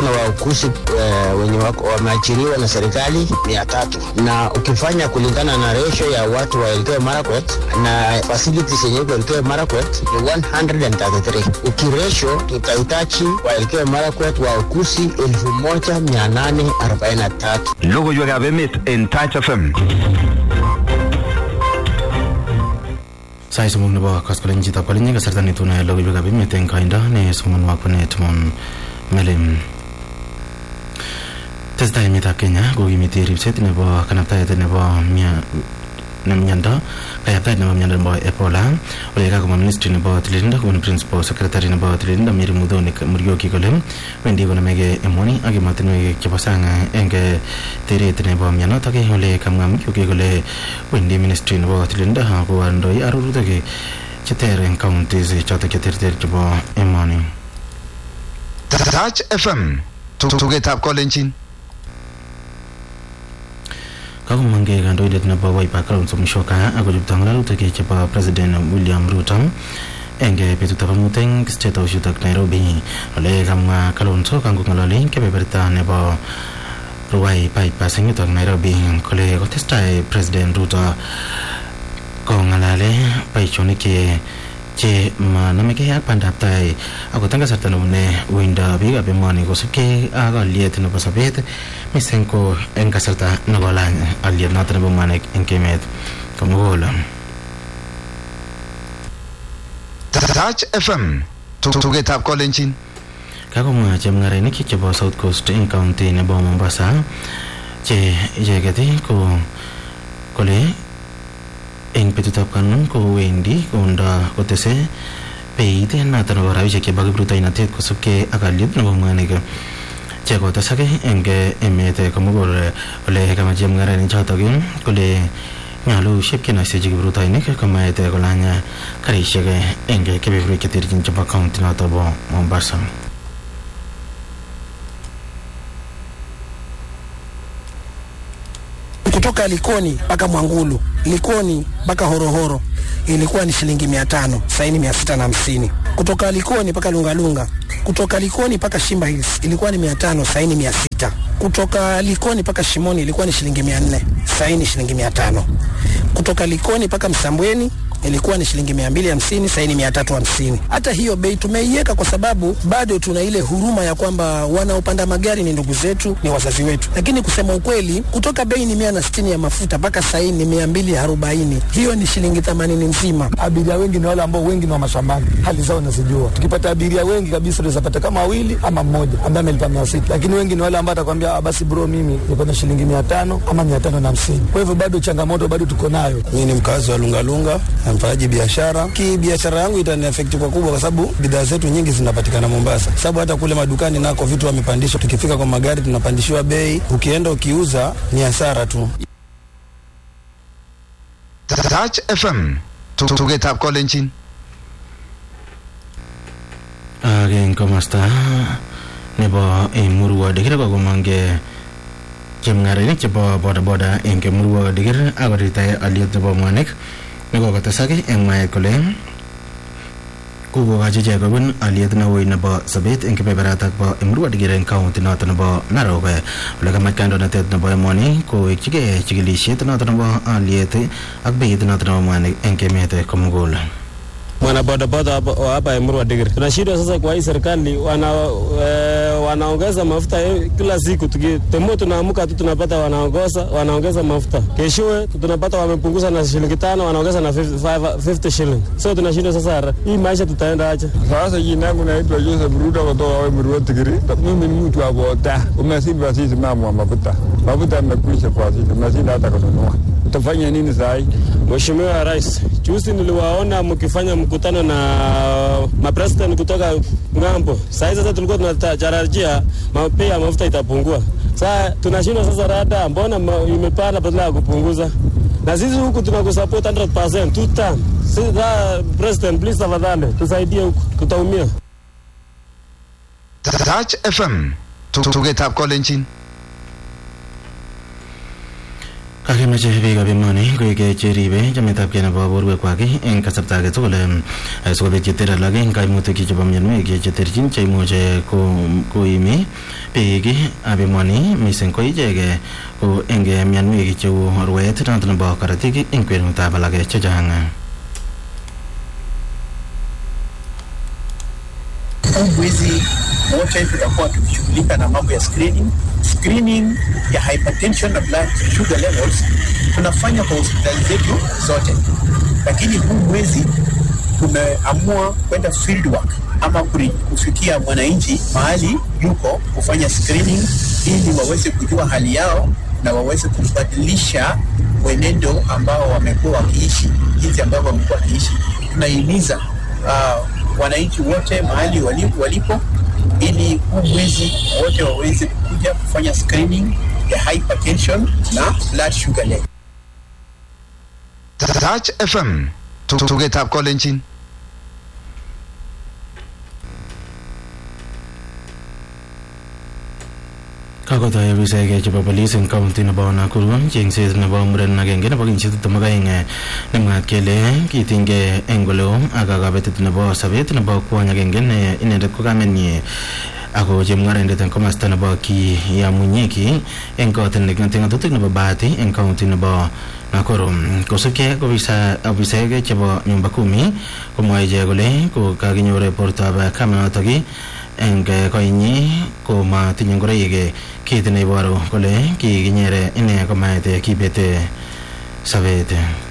na wauguzi eh, wenye wako- wameajiriwa na serikali mia tatu na ukifanya kulingana na ratio ya watu wa Elgeyo Marakwet na facilities yenye iko Elgeyo Marakwet ni 133. Ukiratio tutahitaji wa Elgeyo Marakwet wauguzi elfu moja mia nane arobaini na tatu. Logoiwekab emet en Touch FM. sait somok nebo koskoleny chitab kolenyi kasarta netune logoiwekab emet eng koindo ne somonwok konet mon melim tesetai emetab kenya kokimiti ripset nebo kanabtaet nebo mia- ne miondo kayaptaet nebo miondo nebo ebola ole kakomwa ministry nebo tililindo kobun principal secretary nebo tililindo miri mudhoni murioki kole wendi konomege emoni ak emotinwek chebo sang eng teret nebo mionotok ole kamwa murioki kole wendi ministry nebo tililindo kowondoi arorutik cheter eng counties chotok cheterter chebo emoni Touch FM. Tugetab kolenjin. kakomangei kandoindet nebo Wiper Kalonzo Musyoka akochupto ng'alalutik chebo president William Ruto eng betutab amut eng state house yutok Nairobi ole kamwa Kalonzo kangong'ololi kebeberta nebo Ruai bypass eng yutok Nairobi kole kotestai president Ruto kong'alale boisionik che che manamegei ak bandab tai akot eng kasarta nebune uindo biikab emoni kosubkei ak aliet nebo sobet mising ko eng kasarta nekolany aliet noto nebo mwanik eng emet komugul Touch FM. Tugetab kolenjin. kakomwa chemung'arainik chebo south coast eng county nebo mombasa che icheket ko kole eng betutab kanun kowendi kondo kotese beit noto nebo rabisiek chebo kiprutoinotet kosubkei ak aliet nebo mwanik chekotesak eng emet komugul ole kamwa chemung'arainik chotok kole nyolu ship kinoisechi kiprutoinik komaet kolany karisiek eng kebeberwek cheterchin chebo county noto bo mombasa kutoka Likoni mpaka Mwangulu, Likoni mpaka Horohoro ilikuwa ni shilingi mia tano saini mia sita na hamsini kutoka Likoni mpaka Lungalunga, kutoka Likoni mpaka Shimba Hills ilikuwa ni mia tano saini mia sita kutoka Likoni mpaka Shimoni ilikuwa ni shilingi mia nne saini shilingi mia tano kutoka Likoni mpaka Msambweni ilikuwa ni shilingi mia mbili hamsini saini mia tatu hamsini. Hata hiyo bei tumeiweka kwa sababu bado tuna ile huruma ya kwamba wanaopanda magari ni ndugu zetu, ni wazazi wetu, lakini kusema ukweli, kutoka bei ni mia na sitini ya mafuta mpaka saini ni mia mbili arobaini hiyo ni shilingi themanini nzima. abiria wengi ni wale ambao wengi ni wa mashambani, hali zao nazijua. Tukipata abiria wengi kabisa, tunaweza pata kama wawili ama mmoja ambaye amelipa mia sita, lakini wengi ni wale ambao atakwambia "Ah, basi bro, mimi niko na shilingi mia tano ama mia tano na hamsini. Kwa hivyo bado changamoto bado tuko nayo. Mimi ni mkazi wa Lungalunga na mfanyaji biashara. Ki biashara yangu itaniafekti kwa kubwa, kwa sababu bidhaa zetu nyingi zinapatikana Mombasa, sababu hata kule madukani nako vitu wamepandisha. Tukifika kwa magari tunapandishiwa bei, ukienda ukiuza ni hasara tu. Touch FM. Tugetab kolenjin. ak eng komosta nebo murwo dikir kokomonge chemung'arainik chebo bodaboda eng murwo dikir akoritae aliet nebo mwanik nekokotesak eng mwaet kole kokokochi ichek kobun aliet neui nebo sobet eng kebeberatak bo murwo dikir eng kaunti noto nebo narok ole kamach kandoinatet nebo emoni kowekchigei chikilisiet noto nebo aliet ak beit noto nebo mwanik eng emet komugul mwanabodaboda hapa- wa hapa Emurwa Digiri. Tunashindwa sasa kwa hii serikali wana, e, wanaongeza mafuta eh, kila siku tuki, temo tunaamka tu tunapata wanaongeza wanaongeza mafuta, keshowe tunapata wamepunguza na shilingi tano wanaongeza na 50, five- 50 shilling. So tunashindwa sasa, hii maisha tutaenda aje? Sasa jina yangu naitwa Joseph Ruto kutoka Wemuruwa Tigiri. Mimi ni mtu wa boda, umesiba sisi mama wa mafuta. Mafuta yamekwisha kwa sisi, tunashinda hata kununua. Utafanya nini saa hii? Mheshimiwa Rais, juzi niliwaona mkifanya mkutano na mapresident kutoka ng'ambo. Saa hii sasa tulikuwa tunatarajia ma- bei ya mafuta itapungua. Sasa tunashindwa sasa, rada mbona ma- imepanda badala ya kupunguza? Na sisi huku tunakusupport 100% two term. Sasa president, please tafadhali tusaidie huku, tutaumia. Touch FM. Tugetab kolenjin. kakimeche biikab emoni koek cheribe chametabgei nebo borwekwak eng kasarta age tugul em, sikobit cheter alak eng kaimutik chebo mionwek cheterchin cheimuche ko- koimi biik abimoni mising ko ichek ko eng mianwek cheu rwet noto nebo korotik eng kwenutab alak chechang huu mwezi wote tutakuwa tukishughulika na mambo ya screening. Screening ya hypertension na blood sugar levels tunafanya kwa hospitali zetu zote, lakini huu mwezi tumeamua kwenda field work ama kuri- kufikia mwananchi mahali yuko kufanya screening ili waweze kujua hali yao na waweze kubadilisha mwenendo ambao wamekuwa wakiishi, jinsi ambavyo wamekuwa wakiishi. Tunahimiza uh, wananchi wote mahali walipo, walipo ili huu mwezi wote waweze kuja kufanya screening ya hypertension na blood sugar level. Touch FM. Tugetab kolenjin. kakotoi afisaek chebo polis eng kaunti nebo Nakuru chengset nebo muren agenge nebo kenyisiek tiptem ak aeng nemwaat kele kitinygei eng oleo ak kabetet nebo sobet nebo kwony agenge ne inendet ko kamenyi ako chemung'araindet eng komasta nebo Kiyamunyeki eng kot neking'ate ng'atutik nebo Bahati eng kaunti nebo Nakuru kosubkei ko afisaek chebo nyumba kumi komwae ichek kole ko kakinyor bortoab kamanotok eng koinyi ko matinye ngoroik kit neiboru kole kikinyere ine komait kibete sobet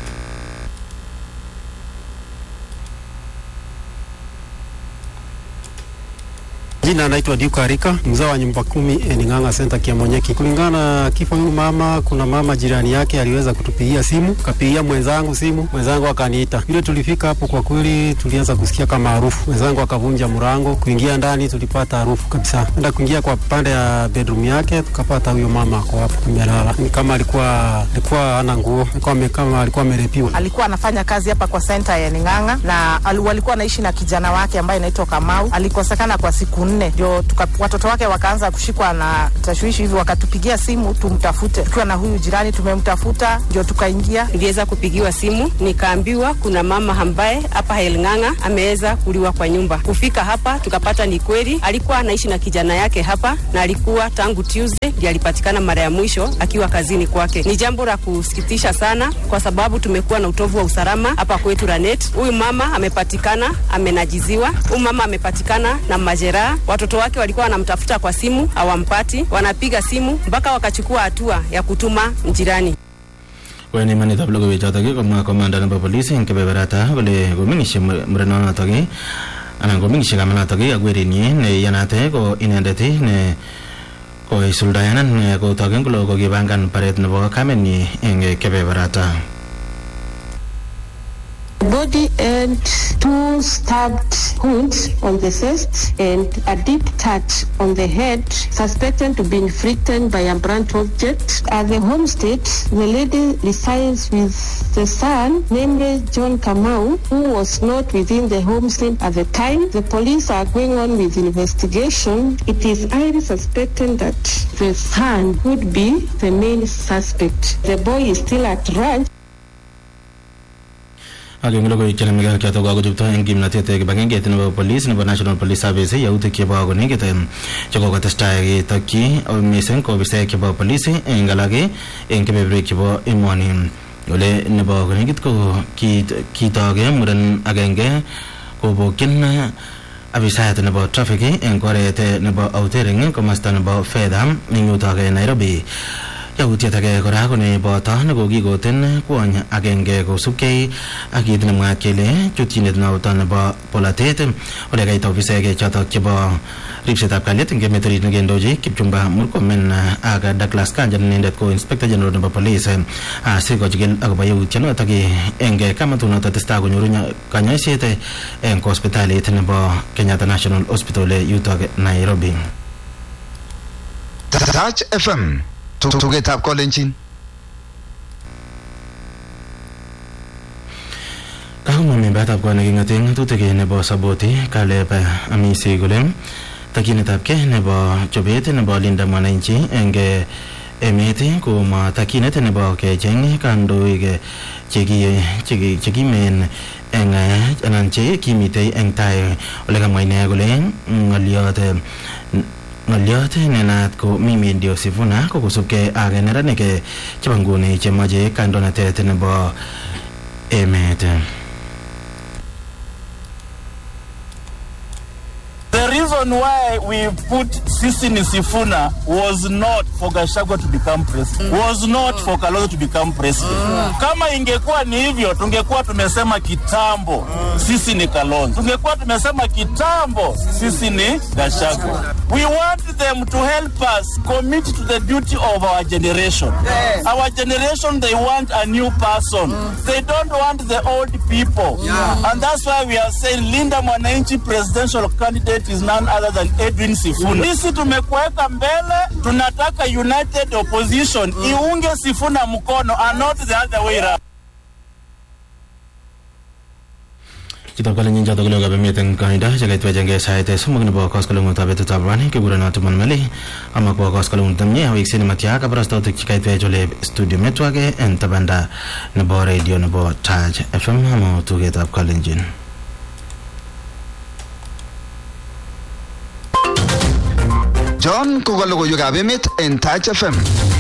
Jina naitwa Duke Arika, mzao wa nyumba kumi Ening'ang'a Center Kiamonyeki. Kulingana na kifo huyu mama, kuna mama jirani yake aliweza kutupigia simu, kapigia mwenzangu simu, mwenzangu akaniita. Vile tulifika hapo, kwa kweli tulianza kusikia kama harufu. Mwenzangu akavunja mlango, kuingia ndani tulipata harufu kabisa. Enda kuingia kwa pande ya bedroom yake, tukapata huyo mama ako hapo amelala, ni kama alikuwa alikuwa hana nguo, alikuwa ame- kama alikuwa amerepiwa. alikuwa anafanya kazi hapa kwa senta ya Ning'ang'a na al- walikuwa anaishi na kijana wake ambaye anaitwa Kamau. Alikosekana kwa siku nne, ndio tuka- watoto wake wakaanza kushikwa na tashwishi hivi, wakatupigia simu tumtafute. Tukiwa na huyu jirani tumemtafuta, ndio tukaingia. niliweza kupigiwa simu nikaambiwa kuna mama ambaye hapa Helng'ang'a ameweza kuliwa kwa nyumba. Kufika hapa tukapata ni kweli, alikuwa anaishi na kijana yake hapa na alikuwa tangu Tuesday ndiye alipatikana mara ya mwisho akiwa kazini kwake. Ni jambo la kusikitisha sana, kwa sababu tumekuwa na utovu wa usalama hapa kwetu Ranet. Huyu mama amepatikana amenajiziwa, huyu mama amepatikana na majeraha. Watoto wake walikuwa wanamtafuta kwa simu hawampati, wanapiga simu mpaka wakachukua hatua ya kutuma jirani. wen imanitab logoiwechotok komwa komanda nebo polis eng kebeberata kole komeng'isie murenonotok anan komeng'isie kamanotok ak werinyi neiyanate ko inendet ne koisuldaenan kotoken kole kokipangan baret nebo kamenyi eng kebeberata body and two stabbed wounds on the chest and a deep touch on the head suspected to be inflicted by a blunt object. At the homestead, the lady resides with the son, namely John Kamau, who was not within the homestead at the time. The police are going on with investigation. It is highly suspected that the son would be the main suspect. The boy is still at ranch. ak eng logoiwek chenomegei ak chotok kakochupto eng kimnatet kibagengeit nebo police nebo national police service yautik chebo konekit chekokotestai ketokyi mising ko ofisaek chebo police eng alak eng kebeberwek chebo emoni ole nebo konekit ko kitoke muren agenge kobokyin afisayat nebo traffic eng oret nebo outering komasta nebo fedha eng yutok Nairobi yautiet age kora ko neboto nekokikoten kwony agenge kosubkei ak kit nemwaat kele chutyinet noto nebo polatet ole kait ofisaek chotok chebo ripsetab kalyet eng emet orit nekendochi Kipchumba Murkomen ak Douglas Kanja inendet ko inspector general nebo police asikochikil akobo yautyonotok eng kamatunoto testai konyoru kanyoiset eng hospitalit nebo Kenyatta National Hospital yutok Nairobi Touch FM tugetab kolenjin kakomwa membayatab kot neking'ate ng'atutik nebo saboti kaleb amisi kole takyinetabkei nebo chobet nebo linda mwananchi eng emet komwa takyinet nebo kecheng kandoik chekimen eng anan che kimitei eng tai ole kamwa ine kole ng'oliot ng'olyot nenaat ko Mimi Ndio Sifuna ko kosubkei ak neranik eh, chebo nguni chemoche kandoinatet nebo emet The reason why we put Sisini Sifuna was not for Gachagua to become president, was not for Kalonzo to become president. Kama ingekuwa ni hivyo, tungekuwa tumesema kitambo sisi ni Kalonzo, tungekuwa tumesema kitambo sisi ni Gachagua. We want them to help us commit to the duty of our generation. Our generation, they want a new person. They don't want the old people. And that's why we are saying Linda Mwananchi presidential candidate is none other than Edwin Sifuna. Sisi tumekuweka mbele, tunataka united opposition iunge Sifuna mkono and not the other way around. chitab kalenjin chotok kole kabemet eng koindo chekaitwechengei sait somok nebo koskoleng'utab betutab rani kikurono Timon Meli amakwo koskoleng'ut nemie awekse nematya kabarastautik chekaitwech ole studio metwake en tabanda nebo radio nebo Taj FM ama tugetab kalenjin John ko ka logoiwekab emet en Touch FM.